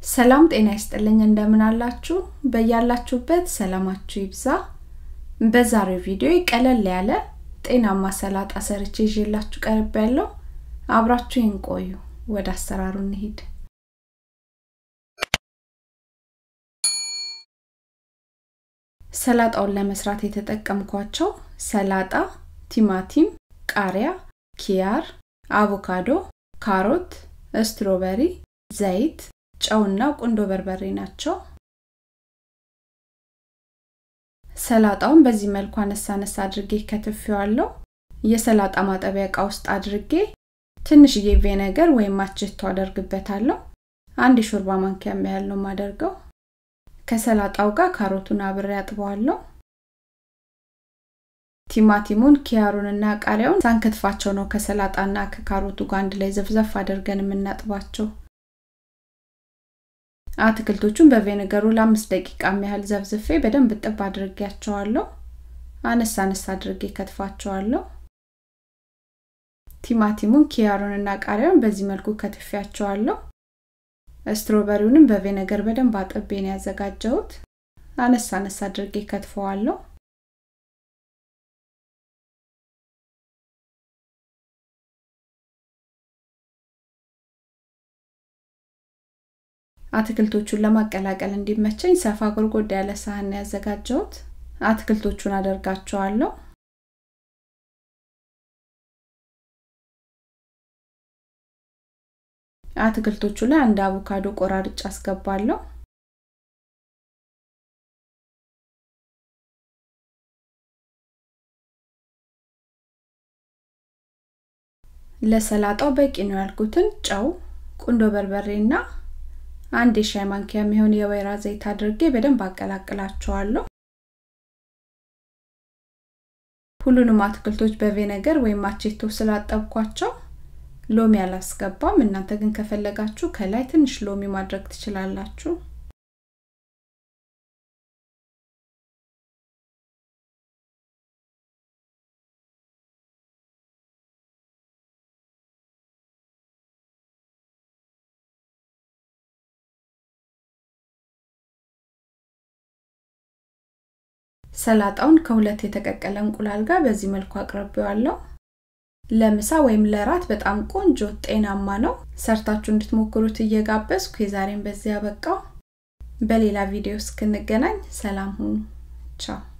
ሰላም ጤና ይስጥልኝ እንደምን አላችሁ በያላችሁበት ሰላማችሁ ይብዛ በዛሬው ቪዲዮ ቀለል ያለ ጤናማ ሰላጣ ሰርቼ ይዤላችሁ ቀርብ ያለው አብራችሁ ቆዩ ወደ አሰራሩ እንሂድ ሰላጣውን ለመስራት የተጠቀምኳቸው ሰላጣ ቲማቲም ቃሪያ ኪያር አቮካዶ ካሮት ስትሮበሪ ዘይት ጨውና ቁንዶ በርበሬ ናቸው ሰላጣውን በዚህ መልኩ አነሳ አነሳ አድርጌ ከትፌዋለሁ የሰላጣ ማጠቢያ እቃ ውስጥ አድርጌ ትንሽዬ ቬነገር ወይም ማችቶ አደርግበታለሁ አንድ የሾርባ ማንኪያ ያህል ነው ማደርገው ከሰላጣው ጋር ካሮቱን አብሬ አጥበዋለሁ ቲማቲሙን ኪያሩንና ቃሪያውን ሳንከትፋቸው ነው ከሰላጣና ከካሮቱ ጋር አንድ ላይ ዘፍዘፍ አድርገን የምናጥባቸው አትክልቶቹን በቬነገሩ ለአምስት ደቂቃ ያህል ዘፍዝፌ በደንብ ጥብ አድርጌያቸዋለሁ አነሳ አነሳ አድርጌ ከትፋቸዋለሁ ቲማቲሙን ኪያሩንና ቃሪያውን በዚህ መልኩ ከትፊያቸዋለሁ ስትሮበሪውንም በቬነገር በደንብ አጥቤን ያዘጋጀሁት አነሳ አነሳ አድርጌ ከትፈዋለሁ አትክልቶቹን ለማቀላቀል እንዲመቸኝ ሰፋ ጎርጎድ ያለ ሳህን ያዘጋጀሁት አትክልቶቹን አደርጋቸዋለሁ አትክልቶቹ ላይ አንድ አቮካዶ ቆራርጭ አስገባለሁ ለሰላጣው በቂ ነው ያልኩትን ጨው ቁንዶ በርበሬና አንድ የሻይ ማንኪያ የሚሆን የወይራ ዘይት አድርጌ በደንብ አቀላቅላቸዋለሁ ሁሉንም አትክልቶች በቬነገር ወይም ማቼቶ ስላጠብኳቸው ሎሚ አላስገባም እናንተ ግን ከፈለጋችሁ ከላይ ትንሽ ሎሚ ማድረግ ትችላላችሁ ሰላጣውን ከሁለት የተቀቀለ እንቁላል ጋር በዚህ መልኩ አቅርቤዋለሁ ለምሳ ወይም ለራት በጣም ቆንጆ ጤናማ ነው ሰርታችሁ እንድትሞክሩት እየጋበዝኩ የዛሬን በዚያ በቃው በሌላ ቪዲዮ እስክንገናኝ ሰላም ሁኑ ቻው